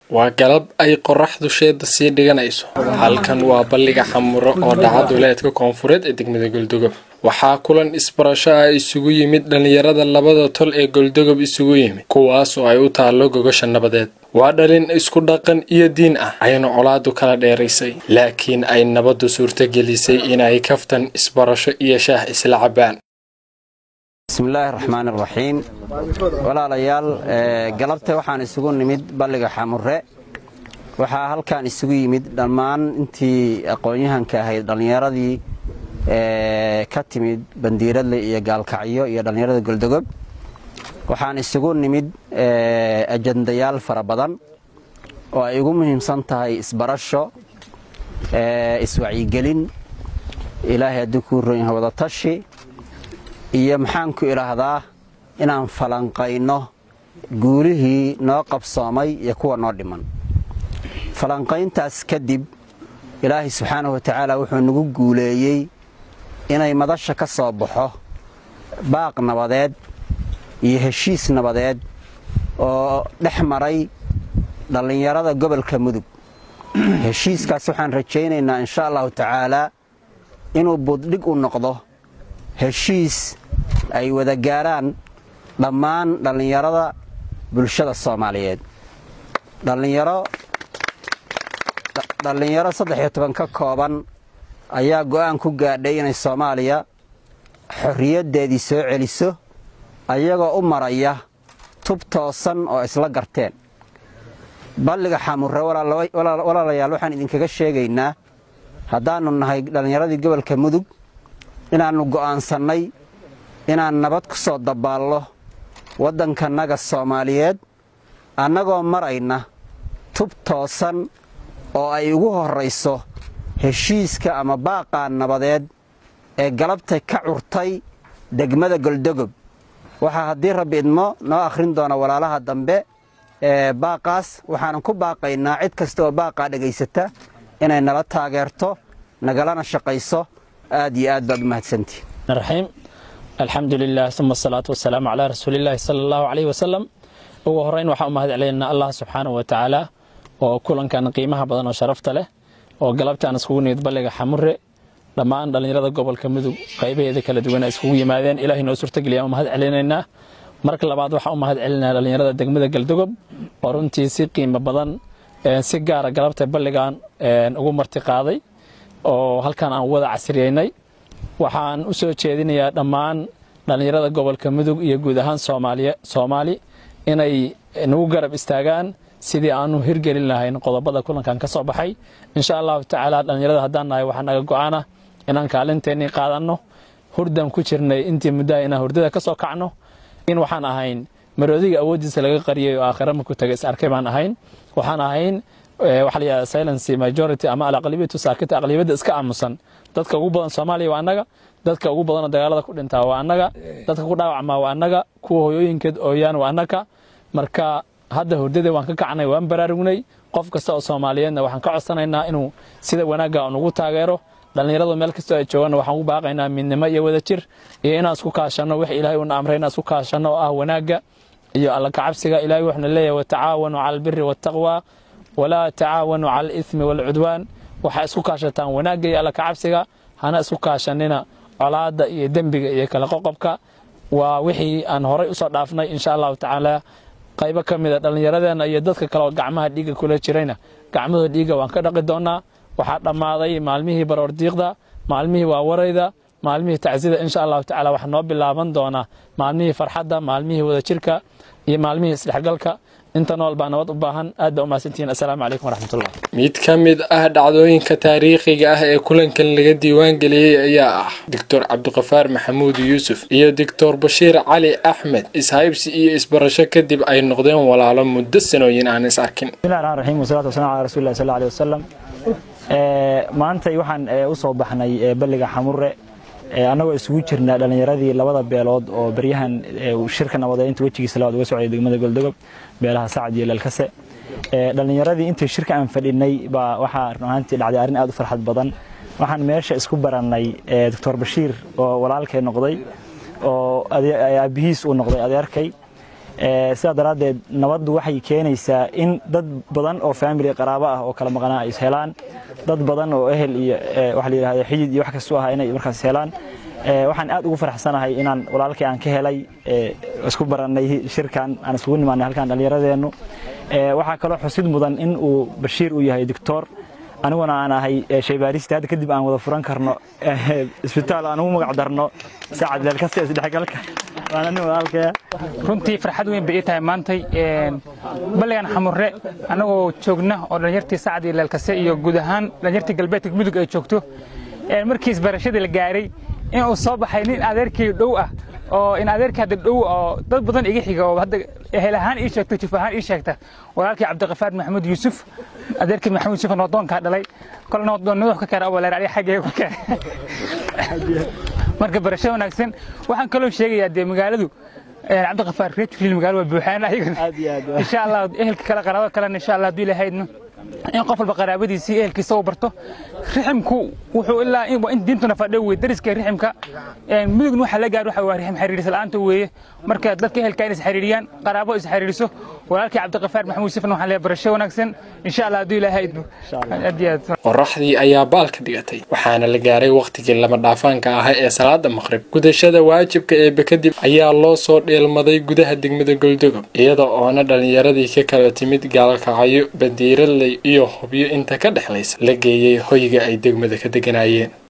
waa galab ay qoraxdu sheeda sii dhiganayso halkan waa balliga xamuro oo dhaca duleedka koonfureed ee degmada goldogob waxaa kulan isbarasho ah isugu yimid dhallinyarada labada tol ee goldogob isugu yimid kuwaas oo ay u taallo gogasha nabadeed waa dhalin isku dhaqan iyo diin ah ayna colaadu kala dheeraysay laakiin ay nabaddu suurtagelisay inay kaftan isbarasho iyo shaah isla cabbaan bismillaahi raxmaan iraxiim walaalayaal galabta waxaan isugu nimid balliga xamure waxaa halkaan isugu yimid dhammaan intii aqoon-yahanka ahayd dhallinyaradii ka timid bandiiradle iyo gaalkacyo iyo dhallinyarada goldogob waxaan isugu nimid ajandayaal fara badan oo ay ugu muhiimsan tahay isbarasho iswacyigelin ilaahay haddii kuu roon yahay wadatashi iyo maxaanku idhaahdaa inaan falanqayno guulihii noo qabsoomay iyo kuwa noo dhiman falanqayntaas kadib ilaahay subxaanahu wa tacaala wuxuu nagu guuleeyey inay madasha ka soo baxo baaq nabadeed iyo heshiis nabadeed oo dhex maray dhallinyarada gobolka mudug heshiiskaas waxaan rajaynaynaa insha allahu tacaalaa inuu buddhig u noqdo heshiis ay wada gaaraan dhammaan dhallinyarada bulshada soomaaliyeed dhallinyaro saddex iyo toban ka kooban ayaa go'aan ku gaadhay inay soomaaliya xorriyaddeedii soo celiso ayagoo u maraya tub toosan oo isla garteen balliga xamure walaalayaal waxaan idinkaga sheegaynaa haddaannu nahay dhallinyaradii gobolka mudug inaannu go'aansannay inaan nabad ku soo dabaallo waddankannaga soomaaliyeed annagoo marayna tub toosan oo ay ugu horrayso heshiiska ama baaqaa nabadeed ee galabtay ka curtay degmada goldogob waxaa haddii rabbi idmo noo akhrin doona walaalaha dambe ee baaqaas waxaanan ku baaqaynaa cid kasta oo baaqaa dhegaysata inay nala taageerto nagalana shaqayso aad iyo aad baad u mahadsantihi raxiim alxamdu lilah uma asalaatu wasalaamu calaa rasuulillaahi sala allahu caleyhi wasalam ugu horrayn waxaan u mahad celinaynaa allah subxaanahu wa tacaala oo kulankan qiimaha badan oo sharafta leh oo galabtaan iskugu nimid balliga xamure dhammaan dhallinyarada gobolka mudug qaybaheeda kala duwan ay iskugu yimaadeen ilahay noo suurtageliya u mahad celinaynaa marka labaad waxaan u mahad celinaa dhallinyarada degmada galdogob oo runtii si qiimo badan si gaara galabta balligan ugu marti qaaday oo halkan aan wada casriyeynay waxaan u soo jeedinayaa dhammaan dhallinyarada gobolka mudug iyo guud ahaan soomaali inay nagu garab istaagaan sidii aanu hirgelin lahayn qodobada kulankan ka soo baxay insha allahu tacaala dhallinyarada haddaan nahay waxaa naga go'aana inaan kaalinteennii qaadanno hurdan ku jirnay intii muddaha inaan hurdada ka soo kacno in waxaan ahayn maroodiga awooddiisa laga qariyay oo aakhira markuu tagay is arkay baan ahayn waxaan ahayn waxa la yidhahda silency majority ama alaqlibiyatu saakita aqlibiyadda iska aamusan dadka ugu badan soomaaliya waa annaga dadka ugu badanoo dagaalada ku dhintaa waa annaga dadka ku dhaawacmaa waa annaga kuwa hoyooyinkeed ooyaan waa annaga marka hadda hurdadii waan ka kacnay waan baraarugnay qof kasta oo soomaaliyeedna waxaan ka codsanaynaa inuu sida wanaagga nugu taageero dhallinyaradu meel kastoo ay jooganna waxaan ugu baaqaynaa midnimo iyo wadajir iyo inaan isku kaashanno wix ilaahay uuna amray inaan isku kaashanno oo ah wanaagga iyo alla kacabsiga ilahay wuxuuna leeyahay watacaawanuu cala albiri waataqwa walaa tacaawanuu cala alithmi waalcudwaan waxaa isku kaashataan wanaagga iyo alla kacabsiga hana isku kaashanina colaadda iyo dembiga iyo kala qoqobka waa wixii aan horay usoo dhaafnay insha allahu tacaala qaybo ka mida dhallinyaradeenna iyo dadka kaleoo gacmaha dhiigga kula jirayna gacmahooda dhiigga waan ka dhaqi doonnaa waxaa dhammaaday maalmihii baroordiiqda maalmihii waawarayda maalmihii tacsida insha allahu tacala waxaa noo bilaaban doonaa maalmihii farxadda maalmihii wadajirka iyo maalmihii isdhexgalka inta nool baa nabad u baahan aad baa u mahadsantihiin assalaamu calaykum waraxmatullah mid ka mid ah dhacdooyinka taariikhiga ah ee kulankan laga diiwaan geliyey ayaa ah doctor cabdiqafaar maxamuud yuusuf iyo doctor bashiir cali axmed ishaybsi iyo isbarasho kadib ay noqdeen walaalo muddo sanooyin aan is arkin bismillahi raxmaan raxiim wasalaatu wasalaam calaa rasuulillahi sal allahu alayhi wasalam maantay waxaan u soo baxnay balliga xamure annagoo isugu jirna dhallinyaradii labada beelood oo beryahan shirka nabadeynta wejigiisa labaad uga socday degmada goldogob beelaha sacad iyo leelkase dhallinyaradii intii shirka aan fadhinay baa waxaa run ahaantii dhacday arrin aad u farxad badan waxaan meesha isku barannay doctor bashiir oo walaalkay noqday oo aabihiis uu noqday adeerkay sidaa daraaddeed nabaddu waxay keenaysaa in dad badan oo faamili qaraabo ah oo kala maqnaa ay is helaan dad badan oo ehel iyo waxa la yidhahda xidid iyo wax kastu ah inay markaas helaan waxaan aad ugu faraxsanahay inaan walaalkii aan ka helay isku barannay shirkan aan iskugu nimaanay halkan dhallinyaradeennu waxaa kaloo xusid mudan in uu bashiir uu yahay doctor aniguna aan ahay shaybaarista hadda kadib aan wada furan karno isbitaal aan ugu magac darno sacad leelkasta isdhexgalka runtii farxad weyn bay ii tahay maantay balligan xamurre annagoo joogna oo dhallinyartii sacad iyo leelkase iyo guud ahaan dhallinyartii galbeedka mudug ay joogto markii isbarashadii la gaaray in uu soo baxay nin adeerkii dhow ah oo in adeerkii hadda dhow oo dad badan iga xiga oo hadda ehel ahaan ii sheegta juf ahaan ii sheegta walaalkii cabdiqafaar maxamuud yuusuf adeerkii maxamuud yuusuf noodoonkaa dhalay kole noodoon nuux ka keenay oo waleer adiga xaggee ku keenay marka barasho wanaagsan waxaan kaloo sheegayaa dee magaaladu cabdiqafaar reejfiil magaalo waa buuxaan ayagana insha allah ehelka kale qaraabo kalena insha allah hadduu ilahaydno in qof walba qaraabadiisii ehelkiisa uu barto riximku wuxuu ilaa in diintuna fadhiyo wey dariska riximka mudugna waxa la gaar waxa waa rixim xiriiris la'aanta weeye marka dadka ehelka in is xiriiriyaan qaraabo is xiriiriso walaalkii cabdiqafaar maxamuud sifan waxaan leeyahay barasho wanaagsan insha allah hadduu ilaahay idmo aad iyo aad qoraxdii ayaa baalka dhigatay waxaana la gaaray wakhtigii lama dhaafaanka ahaa ee salaada maqrib gudashada waajibka eebe kadib ayaa loo soo dheelmaday gudaha degmada goldogob iyada oona dhallinyaradii ka kala timid gaalkacyo bandiiraley iyo hubyo inta ka dhexlaysa la geeyey hoyga ay degmada ka deganayeen